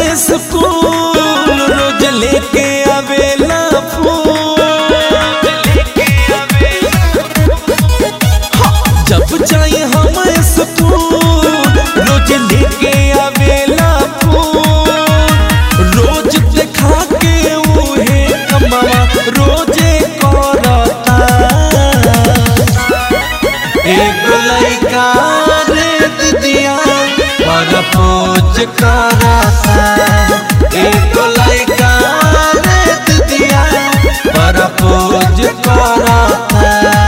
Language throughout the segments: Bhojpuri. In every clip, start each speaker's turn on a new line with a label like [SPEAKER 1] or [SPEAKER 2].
[SPEAKER 1] स्कूल रोज लेके आवेला फूल जब जाए हम स्कूल रोज लेके आवेला फूल रोज देखा के उहे कमावा रोजे करता एगो लइका रे दिदिया पर पोज करता एगो लइका रे दिदिया पर पोज करता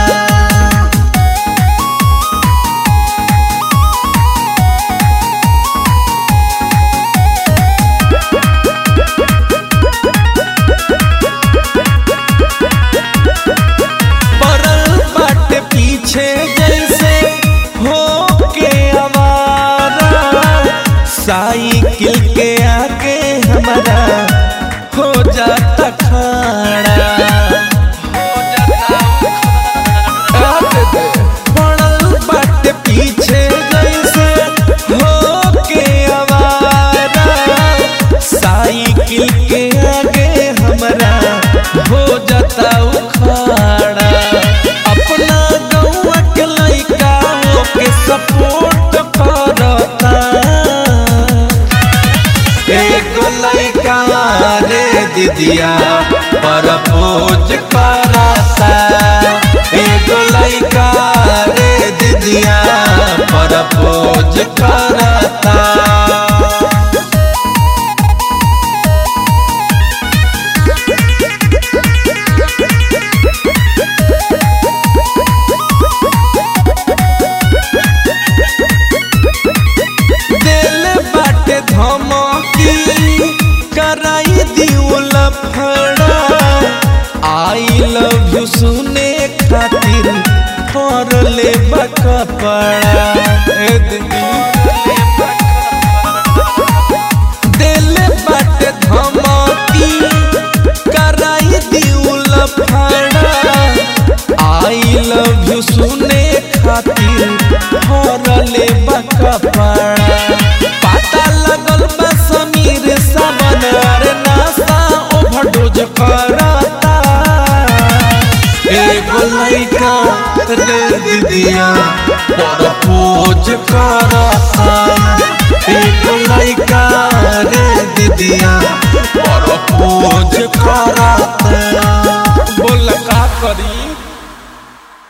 [SPEAKER 1] पड़ल बाटे पीछे जैसे हो के आवारा साइकिल के आगे हमारा हो जाता खड़ा पड़ल बाटे पीछे जैसे हो के आवारा साइकिल के आगे हमारा हो जाता उखाड़ा अपना गौवा के लइका के सपोर्ट करता एगो लइका रे दीदिया पर पोज करता एगो लइका रे दीदिया पर पोज करता दिल बाटे धमकी कराई दिउल फड़ा आई लव यू सुने खातिर कर ले बकपड़ा ए दीदी दिल बाटे धमकी कराई दिउल फड़ा आई लव यू सुने खातिर हरले बकपड़ा पता लगल बा समीर सावन अरे नासा ओवरडोज करता एगो लइका रे दीदिया पर पोज करता एगो लइका रे दीदिया पर पोज करता